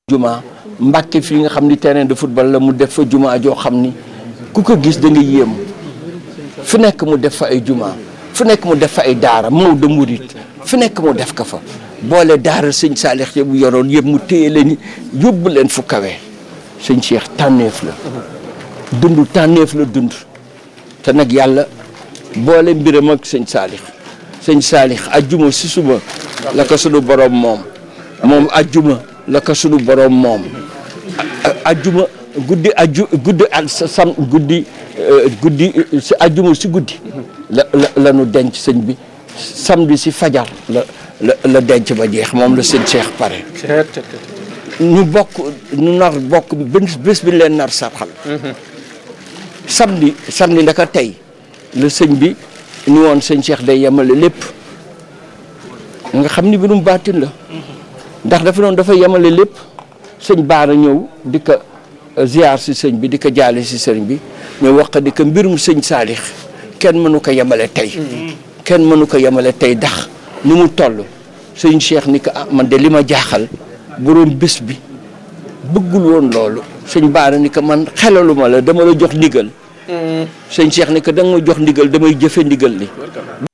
juma Mbàkke fii nga xam ni terrain de football la mu def fa juma joo xam ni ku ko gis da nga yéem fu nekk mu def fa ay juma fu nekk mu def fa ay daara Maodo Murit fu nekk mu def ko fa boole daara sëñ Saalix ya bu yoroon yëpp mu téye leen yóbbu leen fu kawe sëñ Cheikh tànneef la dund tànneef la dund te nag yàlla boole mbiram ak sëñ Saalix sëñ Saalix ajjuma si suba la ko sunu borom moom moom ajjuma la ko sunu borom moom ajjuma guddi aju guddi ak sam guddi guddi si ajjuma si guddi la la la nu denc sëñ bi samedi si fajar la la la denc ba jeex moom la sëñ Cheikh pare ñu bokk ñu nar bokk bés bés bi leen nar sarxal samedi samedi ndaka tey la sëñ bi ni woon sëñ Cheikh day yemale lépp nga xam ni mbirum baatin la ndax dafa noonu dafa yemale lépp sëñ baara ñëw di ko ziar si sëñ bi di ko jaale si sëñ bi mais wax di ko mbirum sëñ saalix kenn mënu ko yemale tey kenn mënu ko yemale tey ndax ni mu toll sëñ Cheikh ni ko ah man de li ma jaaxal boroom bés bi bëggul woon loolu sëñ baara ni ko man xelaluma la dama la jox ndigal sëñ Cheikh ni ko da nga ma jox ndigal damay jëfe ndigal li